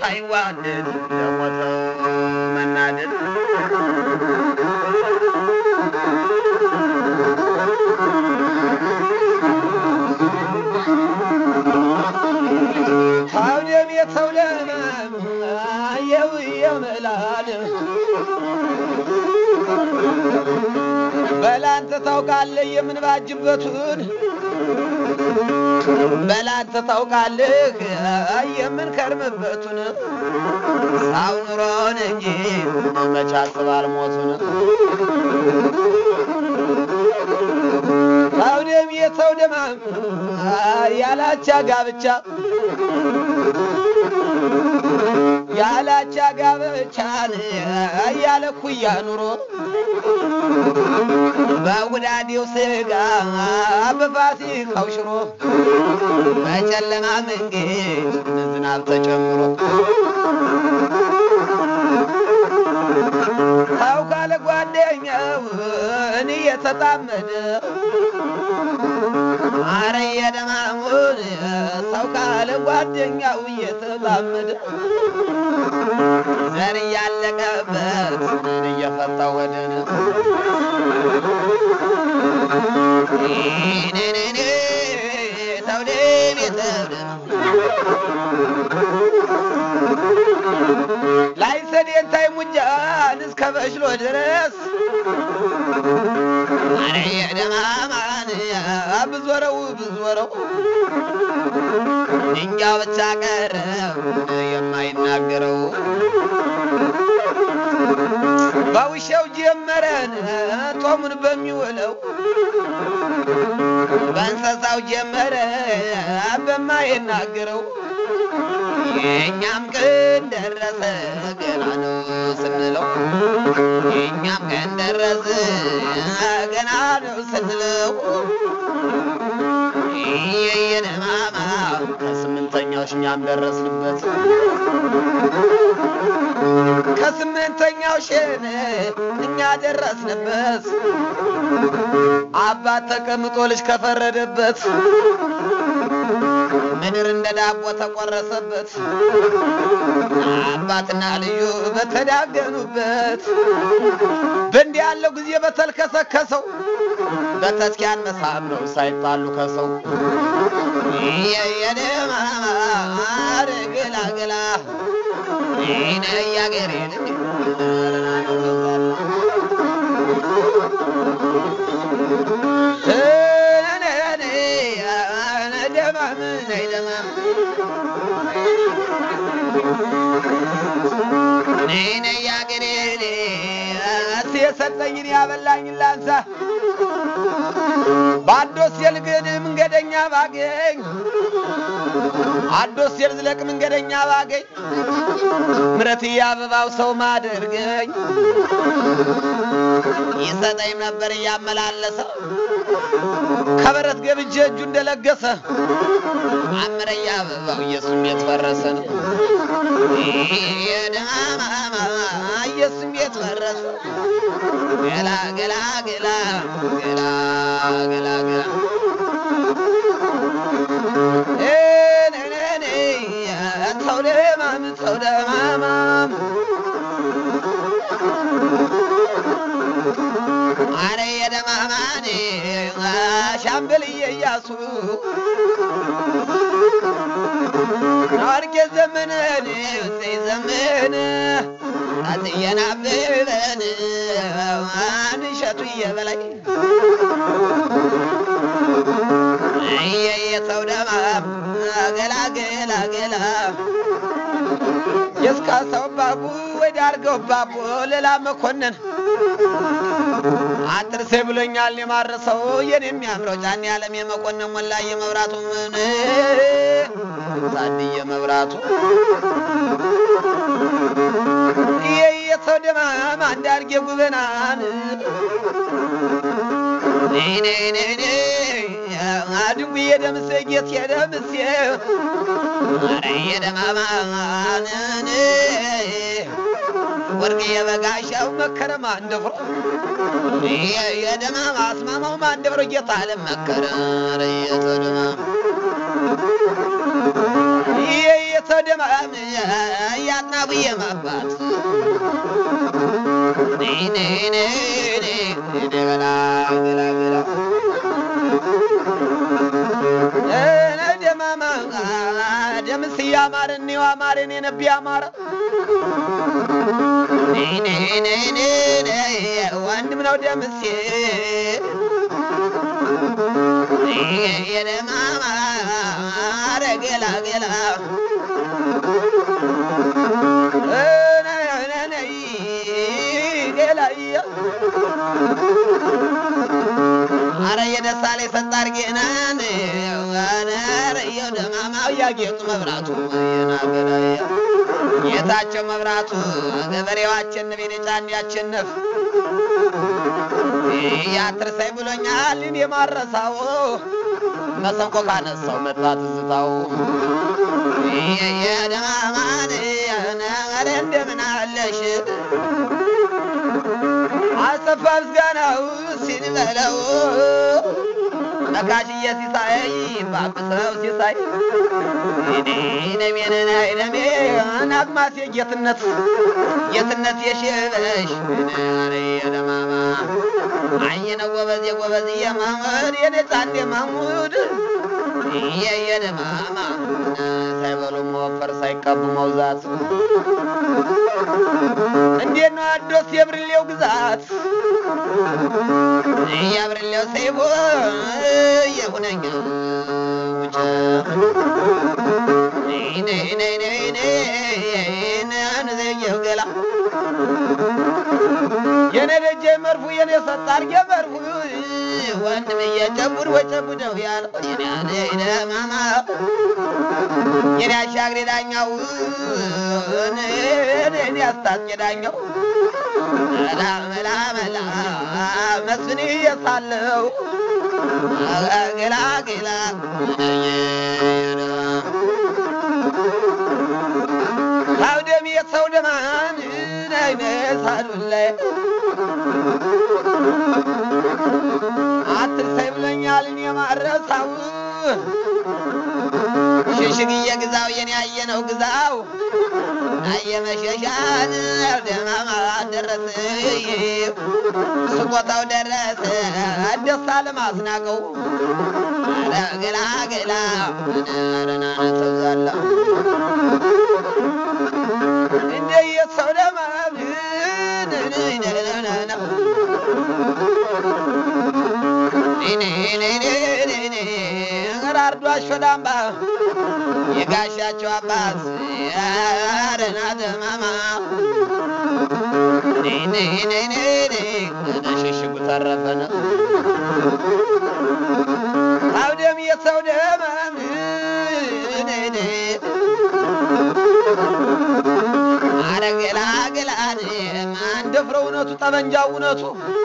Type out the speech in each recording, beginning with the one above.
ሳይዋደድ ለሞተው መናደድ ታውደም የተውለመም የው የምላል በላንተ ታውቃለህ የምንባጅበቱን በላንተ ታውቃለህ የምንከርምበቱን ሳው ኑሮን እንጂ መች አስባል ሞቱን ታውደም የተው ደማም ያላቻ ጋብቻ ያላቻ ጋብቻን ያለ ኩያ ኑሮ በጉዳዴው ስጋ በፋሲካው ሽሮ በጨለማ መንገድ ዝናብ ተጨምሮ ሰው ካለ ጓደኛው እኔ የተጣመደ አረ የደማሙን ሰው ካለ ጓደኛው እየተጣመደ ዘር እያለቀበት ምን እየፈታ ወደን ኔኔኔ ተውደም የተውደም ላይ ሰዴንታይ ሙጃን እስከ በሽሎ ድረስ አረ የደማማን ብዞረው ብዞረው ድንጃ ብቻ ቀረ የማይናገረው በውሻው ጀመረን ጦሙን በሚውለው በእንስሳው ጀመረ በማይናገረው የእኛም ቀን ደረሰ ገና ነው ስንለው የእኛም ቀን ደረሰ ገና ነው ስንለው የየነማማ ከስምንተኛው እኛም ደረስንበት ከስምንተኛው ሸን እኛ ደረስንበት አባት ተቀምጦ ልጅ ከፈረደበት ምድር እንደ ዳቦ ተቆረሰበት አባትና ልዩ በተዳገኑበት በእንዲህ ያለው ጊዜ በተልከሰከሰው በተስኪያን መሳም ነው ሳይጣሉ ከሰው የየደማማር ገላገላ ይነ ያገሬን ደማም ነይ ደማም ነይ ነይ ያገሬን እስ የሰጠኝን ያበላኝን ላንሳ በአዶስ የልግድ መንገደኛ ባገኝ አዶስ የልዝለቅ መንገደኛ ባገኝ ምረት አበባው ሰው ማደርገኝ ይሰጠኝ ነበር እያመላለሰ ከበረት ገብቼ እጁ እንደለገሰ አምረያ አበባው ኢየሱስ ቤት ፈረሰን የደማማ ኢየሱስ ቤት ፈረሰ ገላ ገላ ገላ ገላ ገላ ገላ ሰው ደማም ሰው ደማማም አረ የደማማን ሻምበልዬ እያሱ ናርጌ ዘመነን እሰይ ዘመነ አትየን አበበን አንሸቱ እየበላይ የሰው ደማም ገላ ገላ ገላ የስካ ሰው ባቡ ወደ አርገው ባቡ ሌላ መኮንን አትርሴ ብሎኛል የማረሰው የኔ የሚያምረው ጫን ያለም የመኮንን ሞላ የመብራቱ ምን ዛድየ መብራቱ የሰው ደማም አንዳርጌ ጉበናን አድጉ የደምሴ ጌት የደምሴ ኧረ የደማማንን ወርቅ የበጋሻው መከረማ እንደፍሮ የደማማ አስማማው ማንደፍሮ ጌታ አለም መከረ ኧረ የተደማም የየተ ነው ደማም ያጥናቡዬ ማባት ገላ ገላ ገላ ደማማ ደምስ እያማረ እኔው አማረን የነቢ አማረ ወንድም ነው ደምሴ የደማማ ገላ ገላ ገላያ አረ የደሳ ላይ ሰጣር ጌናን ረየው ደማማው ያጌጡ መብራቱ የናገራያ ጌታቸው መብራቱ ገበሬው አቸንፍ የኔ ጫን ያቸንፍ ያትርሳይ ብሎኛል እኔ ማረሳው መሰንቆ ካነሳው መጣ ትዝታው የደማማን ኧረ እንደምን አለሽ አሰፋ ምስጋናው ሲል በለው ነካሽዬ ሲሳይ ባብሰው ሲሳይ ነሜነና ነሜ ናግማሴ ጌትነት ጌትነት የሽበሽ ኧረ የደማማ አይ ነው ጎበዝ የጎበዝ የማሙድ የኔ ጻንዴ ማሙድ የየደማማ ሳይበሉ መወፈር ሳይቀቡ መውዛት እንዴት ነው አዶስ የብርሌው ግዛት የብርሌው ሰይቦ የሁነኛ ውጭ ነዘየው ገላ የኔ ደጀ መርፉ የኔ ሰጣር የመርፉ ወንድም እየጨቡድ ወጨቡደው ያለው የኔ ማማ የኔ አሻግሬ ዳኛው እኔ አስታጥቄ ዳኛው መላ መላ መላ መስፍን እየሳለው ገላ ገላ ሰው ደም የሰው ደማን ነይነሳዱን ላይ አትርሳይ ብሎኛል እኔ ማረሳው ሽሽግዬ ግዛው የኔ ያየነው ግዛው አየመሸሻን ደማማ ደረሰ ስቆታው ደረሰ ደስታ ለማስናቀው ገላ ገላ ረናነ ተብዛላ እንደ የሰው ደማም አርዶ አሾዳምባ የጋሻቸው አባት አረና ደማማ ሽሽጉ ተረፈነ አውደም የሰው ደማም አረገላገላን ማን ደፍረው እውነቱ ጠመንጃው እውነቱ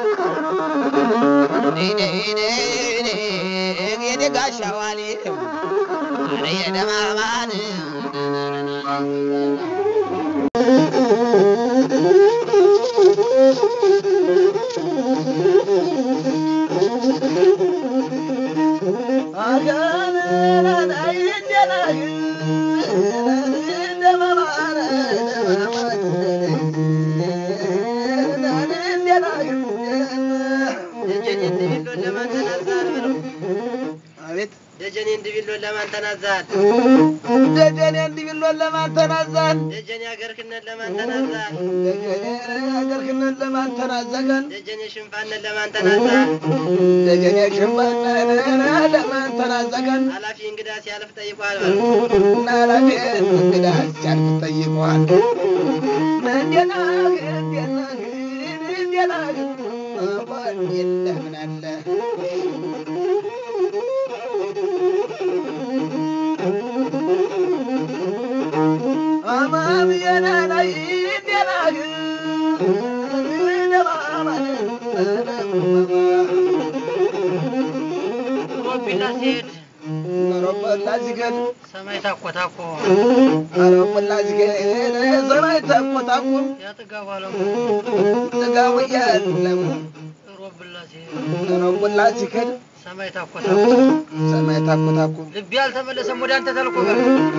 የኔ ጋሻዋሌ አረ የደማማን ደጀኔ እንድቢሎን ለማን ተናዛል? ደጀኔ እንዲብሎን ለማን ተናዛን ደጀኔ አገርክነት ለማን ተናዛል? ደጀኔ አገርክነት ለማን ተናዘገን ደጀኔ ሽንፋነት ለማን ተናዛል? ደጀኔ ሽንባነ ለማን ተናዘገን ኃላፊ እንግዳ ሲያልፍ ጠይቋል። ናላፊ እንግዳ ሲያልፍ ጠይቋል እንዴና እንዴና እንዴና እንኳን የለህ ምን አለ አማም የናናይ እንዴና ሮቢላ ሲሄድ ሮበላ ሲገድ ሰማይ ታኮታኮ ሮበላ ሲገድ ሰማይ ተቆጣቁም ያጥጋቡ አለሙ ጥጋው የለም ሮብላ ሲሄድ ሮበላ ሲገድ ሰማይ ታኮታኩ ሰማይ ታኩ ታኩ ልቤ አልተመለሰም ወደ አንተ ተልኮ በል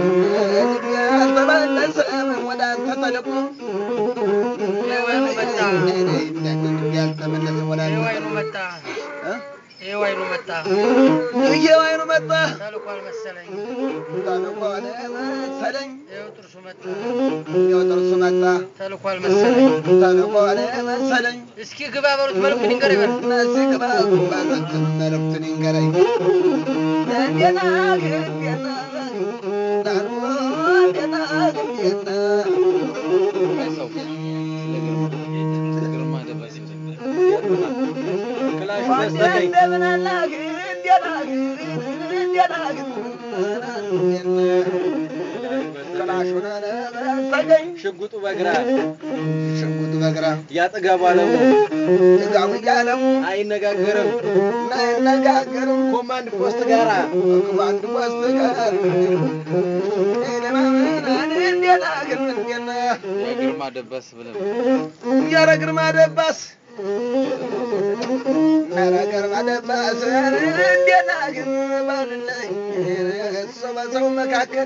ያልተመለሰም ወደ አንተ ተልኮ የወይኑ መጣ ያልተመለሰም ወደ አንተ የወይኑ መጣ እ? የወይኑ መጣ የወይኑ መጣ ተልኳል መሰለኝ ተልኮን መሰለኝ ይኸው ጥርሱ መጣ ይኸው ጥርሱ መጣ ተልኳል መሰለኝ ተልኮን መሰለኝ እስኪ ግባ በሉት መልኩ ንገር ይበል እነዚህ ግባ ባዘትን መልእክትን ይንገረኝ እንዴና እንዴና ዳሩ እንዴና እንዴና እንደምን አላህ እንዴና እንዴና ክላሹን በስተቀኝ ሽጉጡ በግራ ሽጉጥ በግራ ያጠገቡ አለሙ ጥጋቡ እያለው አይነጋገርም አይነጋገርም ኮማንድ ፖስት ጋራ ባንድ ወስጥ ጋር እንዴና ግን እንዴና ግርማ ደበስ ብለን ኧረ ግርማ ደባስ ኧረ ግርማ ደባስ እንዴና ግን ባልለኝ ሰው በሰው መካከል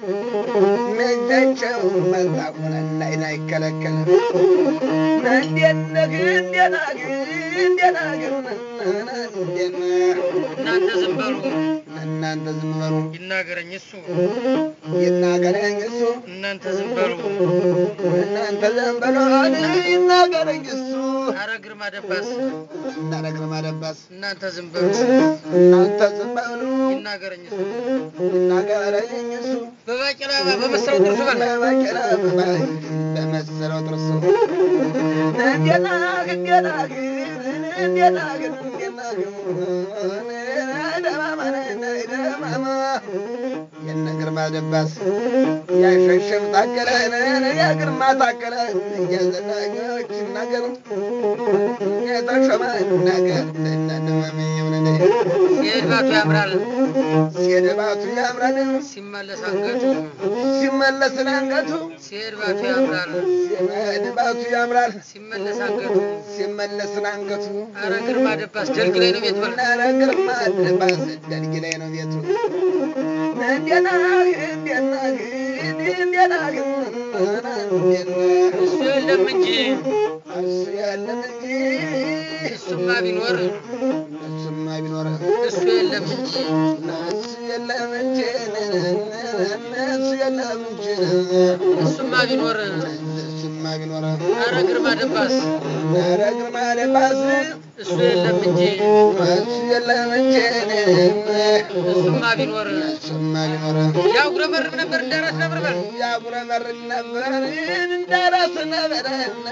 መጃቸው መጣቁን እንዳይን አይከለከል እንዴት ነህ እንዴት ነህ እንዴት ነህ እንዴት ነህ እናንተ ዝም በሉ እናንተ ዝም በሉ ይናገረኝ እሱ ይናገረኝ እሱ እናንተ ዝም በሉ እናንተ ዝም በሉ ይናገረኝ እሱ አረ ግርማ ደባስ እናረ ግርማ ደባስ እናንተ ዝም በሉ እናንተ ዝም በሉ ይናገረኝ እሱ ይናገረኝ እሱ በባቄላ በመሰለው ጥርሱ በል በባቄላ በመሰለው ጥርሱ እንዴት ነህ እንዴት ነህ እንዴት ነህ እንዴት ነህ ደማማ ነህ ደማማ የነ ግርማ ደባስ ያሸሸም ታከለ የግርማ ታከለ እያዘናኞች ነገር የተሾመ ነገር የድባቱ ያምራል ሲሄድባቱ ያምራል ሲመለስ አንገቱ ሲመለስ አንገቱ ሲሄድባቱ ያምራል ሲሄድባቱ ያምራል ሲመለስ አንገቱ ሲመለስ አንገቱ አረ ግርማ ደባስ ደልግ ላይ ነው ቤት በል ኧረ ግርማ ደባስ ደልጊ ላይ ነው ቤቱ እንዴት ነህ እንዴት ነህ እንዴት ነህ እንዴት ነህ እሱ የለም እንጂ እሱ የለም እንጂ እሱማ ቢኖር እሱማ ቢኖር እሱ የለም እንጂ እሱ የለም እንጂ እሱ የለም እንጂ እሱማ ቢኖር እሱማ ቢኖር አረ ግርማ ደባስ ኧረ ግርማ ደባስ እሱ የለም እንጂ እሱ የለም እንጂ እሱማ ቢኖር እሱማ ቢኖር ያጉረመርም ነበር እንዳራስ ነበር በል ያጉረመርም ነበር እንዳራስ ነበር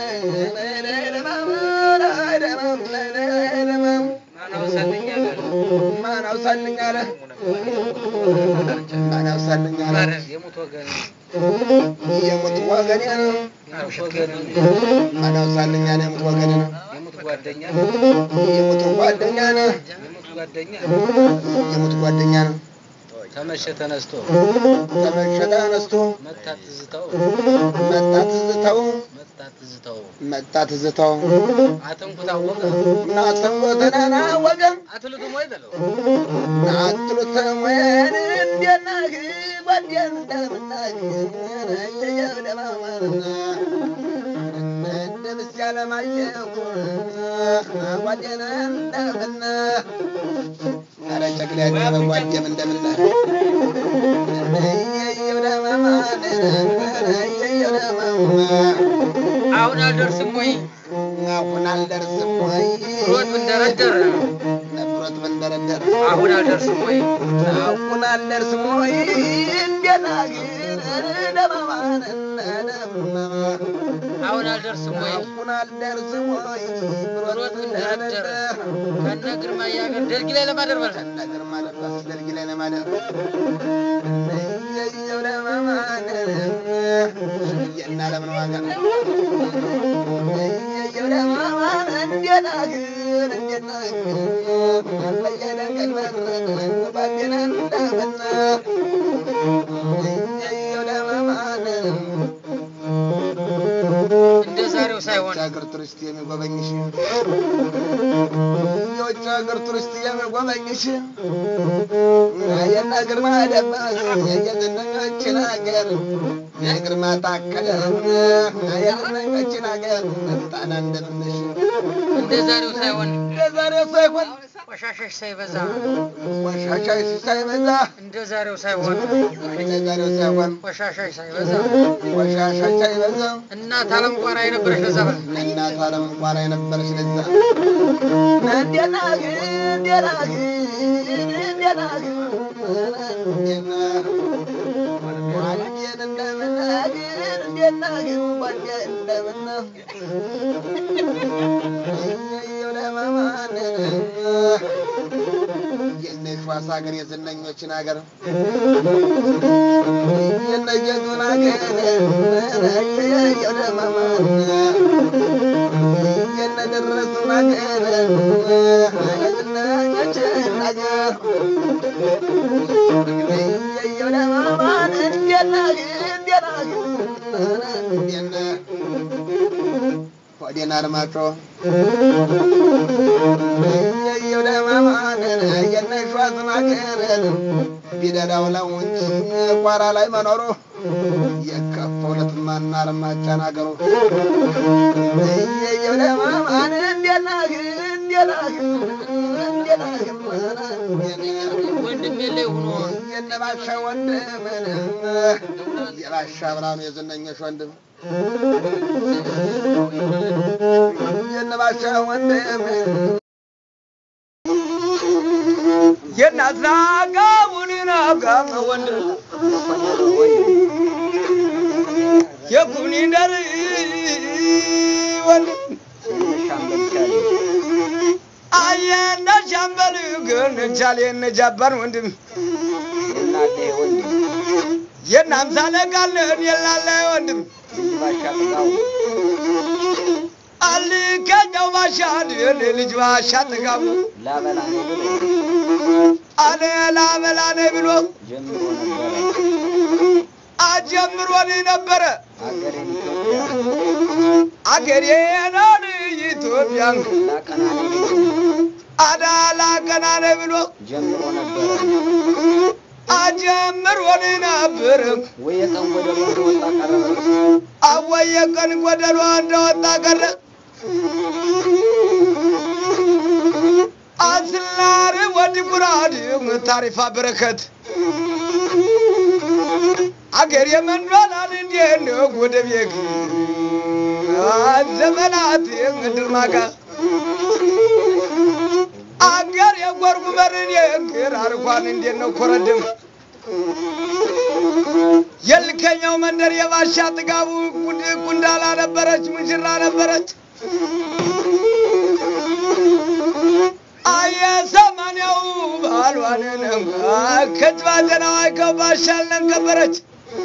ማን አውሳልኝ በል ማን አውሳልኝ አለ ማን አውሳልኝ አለ ማረ የሙት ወገን የሙት ወገኔ ነው የሙት ወገን ማን አውሳልኝ አለ የሙት ወገኔ ነው የሙት ጓደኛ የሙት ጓደኛ ነው የሙት ጓደኛ የሙት ጓደኛ ነው ተመሸ ተነስቶ ተመሸ ተነስቶ መታ ትዝታው መጣ ትዝታው መታ ትዝታው መጣ ትዝታው አትንኩ ታወቀ ናትም ተናና ወገን አትልቱም ወይ በለው ናትሉት ወን እንደናህ ጓዴን እንደምናህ እየየው ደማማና እንደምስ ያለማየሁ ጓዴን እንደምና ኧረ ጨቅላ ያደረ ጓዴም እንደምና እየየው ደማማን እየየው ደማማ አሁን አልደርስም ወይ አሁን አልደርስም ወይ ሮጥ ብንደረደር ነፍሮት ብንደረደር አሁን አልደርስም ወይ አሁን አልደርስም ወይ እንደና ግን ደማማን ደማማ አሁን አልደርስም ወይ አሁን አልደርስም ወይ ሮጥ ብንደረደር ከነ ግርማ ያገር ደልጊ ላይ ለማደር በል ነገር ማለት ደርጊ ላይ ለማደር እየየው ደማማን እና ለምን ዋጋ እየየው ደማማን እንደና ግን እንደና ግን በየደንቀን ባዴና እንደምና እየየው ደማማን እንደ ዛሬው ሳይሆን ሀገር ቱሪስት የሚጎበኝሽ የውጭ ሀገር ቱሪስት የሚጎበኝሽ የነ ግርማ ደባስ የዝነኞችን ሀገር የግርማ ታከለ የዝነኞችን ሀገር መጣና እንደምንሽ እንደ ዛሬው ሳይሆን እንደ ዛሬው ሳይሆን ቆሻሻሽ ሳይበዛ ቆሻሻ ሳይበዛ እንደ ዛሬው ሳይሆን እንደ ዛሬው ሳይሆን ቆሻሻሽ ሳይበዛ ቆሻሻ ሳይበዛ እናት አለም ቋራ የነበረች ለዛ በል እናት አለም እንኳን የነበረች ለዛ እንዴና እንዴና እንዴና ጓደን እንደምናግር እንዴና ጓደን እንደምና እየየው ለማማን የነሽዋስ ሀገር የዝነኞችን ሀገር የነጀቱን ሀገር እየየው ለማማን የነደረሱን ሀገር የዝነኞችን ሀገር እየየው ለማማን እንዴና እንዴና እንዴና ሆዴን አድማጮ እየየው ለማማንን የነሿዝን አገርን ቢደዳው ነው እንጂ ቋራ ላይ መኖሩ የከፈውለት ማናር ማጫን አገሩ እየየው ለማማን እንዴናግ እንዴናግ እንዴናግ ወንድም የለ ሆኖ የነባሻ ወንድምን የባሻ ብርሃኑ የዝነኞች ወንድም የነባሻ ወንድም የእናት ናጋቡን ናጋም ወንድም የኩኒ ደር ወንድም አየነ ሻምበል ግን ቻሌ ነጃባን ወንድም የናምሳ ለቃለን የላለ ወንድም አልከኛው ባሻ ልጅ ባሻ ጥጋቡ አለ ላበላነ ብሎ አጀምሮን ነበረ አገሬን ኢትዮጵያን አዳላ ቀናነ ብሎ አጀምሮን ነበር አወየ ቀን ጎደሎ እንደወጣ ቀረ አስላር ወዲ ጉራድ ታሪፋ በረከት አገር የመንዶላል እንዴት ነው ወደ ቤት ዘመናት ምድር ማጋ አገር የጎርጉመርን የእግር አርኳን እንዴት ነው ኮረድም የልከኛው መንደር የባሻ ጥጋቡ ጉንዳላ ነበረች፣ ሙሽራ ነበረች። አየ ሰማንያው ባሏንን ከጅባ ጀናዋይ ከባሻልን ከበረች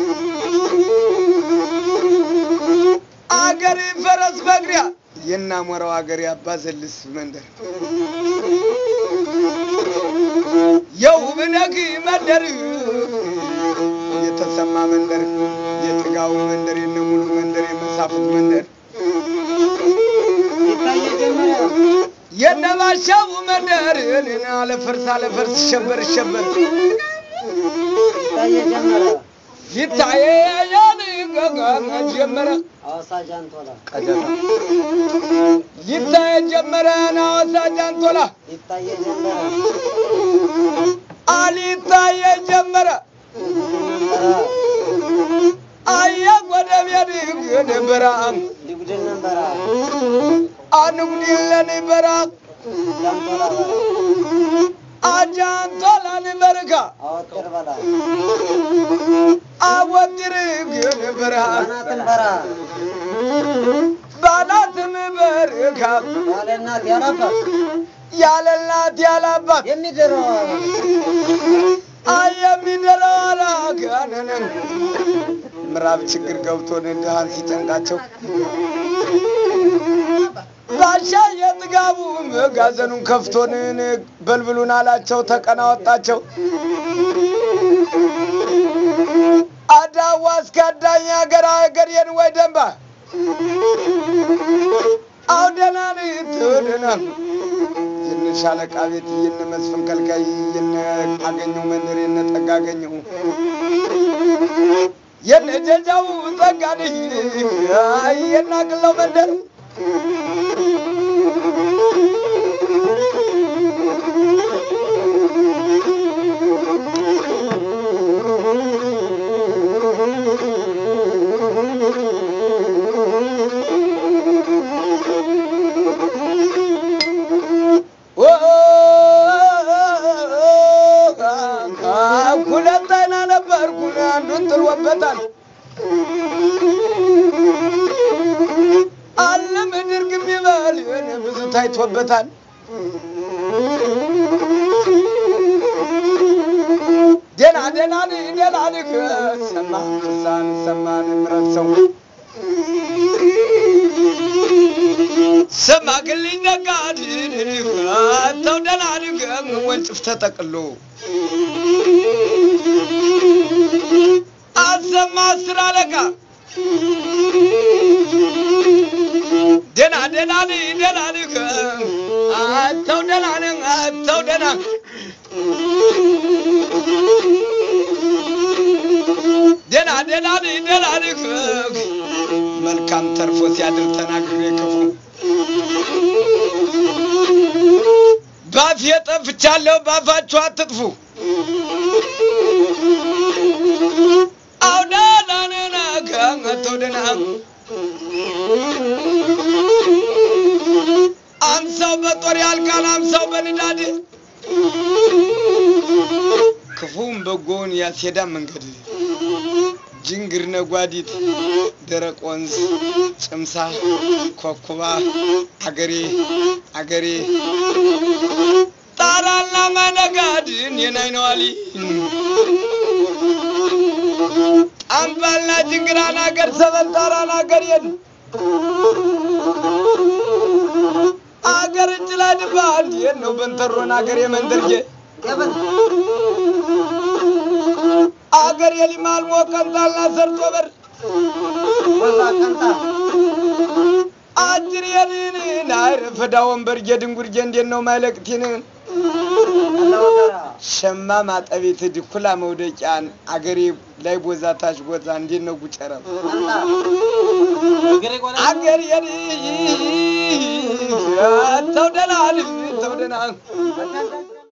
አገር ፈረስ በግሪያ የናሞራው አገር ያባዘልስ መንደር የውብነግ መንደር የተሰማ መንደር የጥጋቡ መንደር የነሙሉ መንደር የመሳፍት መንደር የነባሻው መንደር እኔን አለፈርስ አለፈርስ ሸበር ሸበር ይታየኛል ገጋና ጀመረ ቀደታ ይታየ ጀመረ ናወሳ ጃንቶላ አሊታየ ጀመረ አየ ጎደቤድ ገደበራ አንጉዲለን በራ አጃንቶላን በርካ አወድር ግን በረሃ ባላትም በርካ ያለ እናት ያለ አባት አይ የሚደረው አላጋነንም ምዕራብ ችግር ገብቶን ድሃን ሲጨንቃቸው ባሻ የጥጋቡ መጋዘኑን ከፍቶን በልብሉን አላቸው ተቀናወጣቸው አዳዋ እስከ አዳኝ ሀገር ሀገሬን ወይ ደንባ አው ደህና ነህ ተው ደህና ነህ። የነ ሻለቃ ቤት የነ መስፍን ከልካይ የነ አገኘው መንደር የነ ጠጋ አገኘው የነ ጀጃው ጠጋ ነህ የነ አቅለው መንደር ሁለት አይና ነበርኩ አንዱን ጥሎበታል። አለ ምድር ግም ይበል ብዙ ታይቶበታል። ደና ደና ደና ልክ ሰማ ክሳን ሰማን ምረት ሰው ሰማ ግልኝ ነጋድ ተው ደና ልክ ወንጭፍ ተጠቅሎ አሰማ አስር አለቃ ደና ደና ደና ልክ አተው ደና አተው ደና ደና ደና ደና ልክ መልካም ተርፎ ሲያድር ተናግሬ ክፉ ባፍ የጠፍቻለሁ ባፋችሁ አትጥፉ አውዳ ዳነና ከመተው ደና አምሳው በጦር ያልቃል አምሳው በንዳድ ክፉም በጎውን ያስሄዳ መንገድ ጅንግር ነጓዲት ደረቅ ወንዝ ጭምሳ ኮኩባ አገሬ አገሬ ጣራና መነጋድን የናይነዋሊ ጣምባልና ጅንግራን አገር ሰበል ጣራን አገር የን አገር እጅ ላይ ድባ እንዴት ነው በንተሮን አገር የመንደርዬ አገር የሊማል ሞቀንጣልና ሰርቶ በር አጅር የንን አይረፈዳ ወንበር የድንጉርጄ እንዴት ነው ማይለቅቲን ሸማ ማጠቤት ድኩላ መውደቂያን አገሬ ላይ ቦዛ ታች ቦዛ እንዴት ነው ጉጨረም አገር የን ተው ደህና ተው ደህና